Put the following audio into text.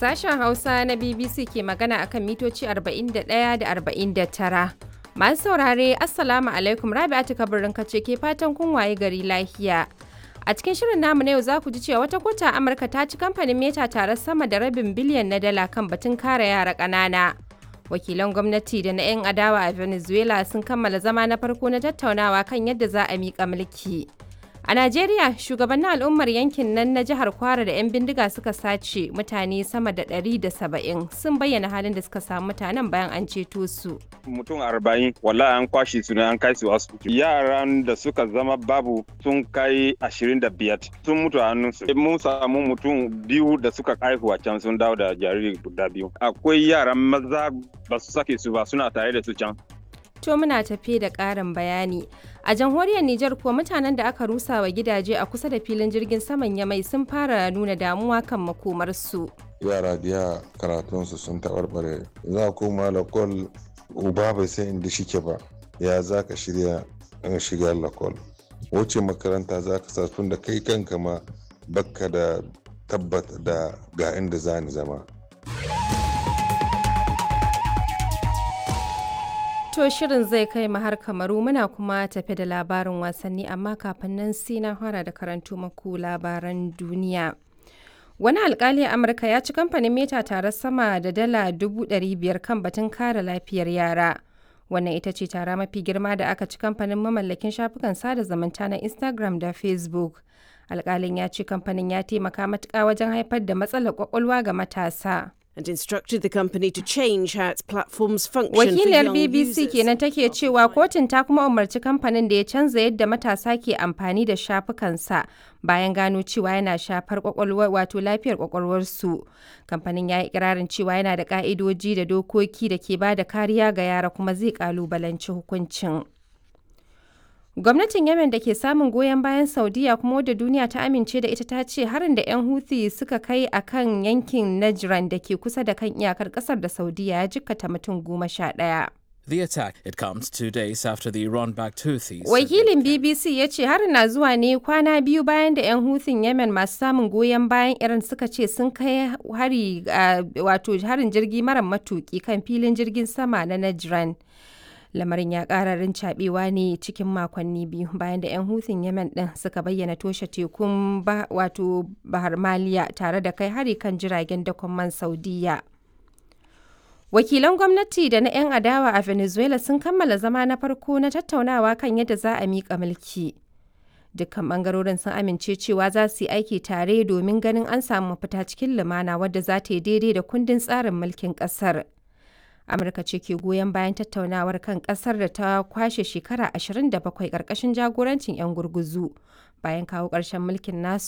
Sashen Hausa na BBC ke magana akan mitoci 41 da 49. Masu saurare, Assalamu alaikum Rabi'atu kabirin kace ke fatan kun waye gari lafiya. A cikin shirin namu na yau za ku ji cewa wata kota Amurka ta ci kamfanin Meta tare sama da rabin biliyan na dala kan batun kare yara ƙanana. Wakilan gwamnati da na 'yan adawa a Venezuela sun kammala zama na farko na tattaunawa kan yadda za a miƙa mulki. A Najeriya, shugabannin al'ummar yankin nan na jihar Kwara da 'yan bindiga suka sace mutane sama da 170 sun bayyana halin da suka samu mutanen bayan an ceto su. Mutum arba'in wallahi an kwashe su ne an kai su asibiti. Yaran da suka zama babu sun kai ashirin da biyar sun mutu a hannunsu. Mun samu mutum biyu da suka haihu a can sun dawo da jariri guda biyu. Akwai yaran maza ba su sake su ba suna tare da su can. To muna tafe da ƙarin bayani. A jamhuriyar Nijar kuwa mutanen da aka rusa wa gidaje a kusa da filin jirgin saman Yamai sun fara nuna damuwa kan makomarsu. Yara biya karatunsu sun taɓarɓare. Za koma lakol uba bai san inda shike ba. Ya za ka shirya in shiga lakol. Wace makaranta za ka sa tun da kai kanka ma bakka da tabbata da ga inda za ni zama. To shirin zai kai mu har kamaru muna kuma tafi da labarin wasanni amma kafin nan sai na fara da karanto maku labaran duniya. Wani alkali a Amurka ya ci kamfanin Meta tare sama da dala dubu biyar kan batun kare lafiyar yara. Wannan ita ce tara mafi girma da aka ci kamfanin mamallakin shafukan sada zumunta na Instagram da Facebook. Alkalin ya ce kamfanin ya taimaka matuƙa wajen haifar da matsalar kwakwalwa ga matasa. and instructed the company to change how its platforms function Wakiliyar for young BBC users. kenan take cewa kotun ta kuma umarci kamfanin da ya canza yadda matasa ke amfani da shafukansa bayan gano cewa yana shafar kwakwalwar wato lafiyar kwakwalwarsu. Kamfanin ya yi ikirarin cewa yana da ka'idoji da dokoki da ke ba da kariya ga yara kuma zai kalubalanci hukuncin. Gwamnatin Yemen da ke samun goyon bayan Saudiya kuma wadda duniya ta amince da ita ta ce harin da 'yan Houthi suka kai a kan yankin Najran da ke kusa da kan iyakar kasar da Saudiya ya jikkata mutum goma sha ɗaya. The attack it comes two days after the Iran-backed Houthis. said Wakilin they BBC ya ce harin na zuwa ne kwana biyu bayan da 'yan Houthing Yemen masu samun goyon bayan Iran suka ce sun kai hari a- wato harin jirgi mara matuki kan filin jirgin sama na Najran. Lamarin ya ƙara rincaɓewa ne cikin makonni biyu bayan da 'yan Houthing Yemen ɗin suka bayyana toshe tekun ba, wato Bahar Maliya tare da kai hari kan jiragen dakon man Saudiya. Wakilan gwamnati da na 'yan adawa a Venezuela sun kammala zama na farko na tattaunawa kan yadda za a miƙa mulki. Dukkan bangarorin sun amince cewa za su yi aiki tare domin ganin an samu mafita cikin lumana wadda za ta yi daidai da kundin tsarin mulkin ƙasar. Amurka ce ke goyon bayan tattaunawar kan ƙasar da ta kwashe shekara 27 ƙarƙashin jagorancin 'yan gurguzu bayan kawo ƙarshen mulkin nasu